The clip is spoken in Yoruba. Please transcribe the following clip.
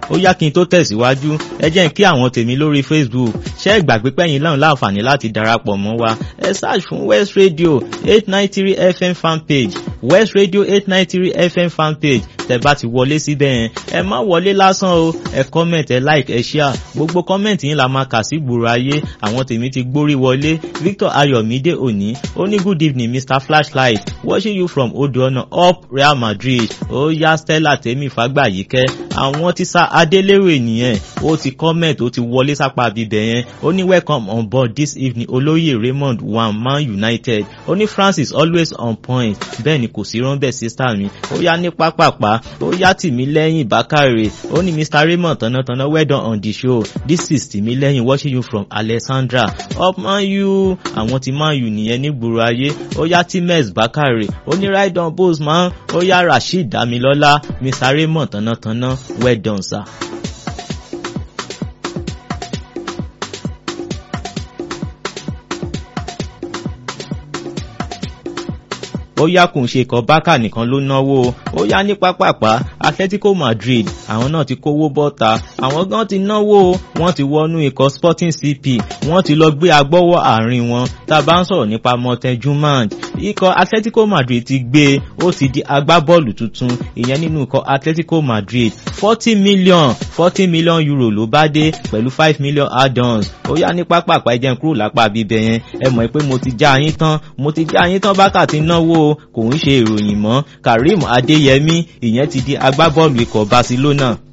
ó yá kí n tó tẹ̀síwájú ẹ jẹ́ kí àwọn tèmi lórí Facebook ṣẹ́ ìgbàgbé pẹ́yìn lọ́run láǹfààní láti darapọ̀ mọ́ wa ẹ search fún West Radio eight nine three FM fanpage West Radio eight nine three FM fanpage tẹ bá ti wọlé síbẹ̀ yẹn ẹ má wọlé lásán o ẹ comment ẹ like ẹ share gbogbo comment yín la máa kà sí gbòòrò ayé àwọn tèmi ti gbórí wọlé Victor Ayọ̀mídé òní ó ní good evening Mr Flashlight watching you from Odoona up Real Madrid ó yá Stella tèmi fàgbàyíkẹ́ àwọn tí sá Adélèrè nìyẹn ó ti comment ó ti wọlé sápá bíbẹ̀ yẹn ó ní welcome on board this evening olóyè Raymond one Man United ó ní Francis always on point bẹ́ẹ̀ ni kò sí rọ́ńbẹ́ sísá mi ó yá ní pápápá ó yá Tìmílẹ́yìn Bákàrè ó ní Mr Raymond tọ̀nàtọ̀nà well done on the show this is Tìmílẹ́yìn watching you from Alexandra up Man U àwọn ti Man U nìyẹn nígboro ayé ó yá Timex Bákàrè ó ní right on post man ó yá Rasheed Damilọ́lá Mr Raymond tọ̀nàtọ̀nà well done sir. ó yá kò ń ṣe ikọ̀ bákà nìkan ló náwó ó yá ní pápápá Atletico Madrid àwọn náà ti kówó bọ́ta àwọn gan ti náwó wọ́n ti wọnú ikọ̀ Sporting CP wọ́n ti lọ gbé agbọ́wọ́ àárín wọn tá a bá ń sọ̀rọ̀ nípa Morten Jumand ikọ̀ Atletico Madrid ti gbé ó ti di agbábọ́ọ̀lù tuntun ìyẹn nínú ikọ̀ Atletico Madrid forty million forty million euro ló bá dé pẹ̀lú five million add-ons ó yá ní pápápá ẹjẹ̀ ń kúrò lápá bíbẹ̀ yẹn ẹ mọ̀ pé mo ti já yín tán mo ti já yín tán bákà ti náwó kò ń ṣe ìròyìn mọ́ Karim Adeyemi ìyẹn ti di agbábọ́ọ̀lù ikọ̀ Barcelona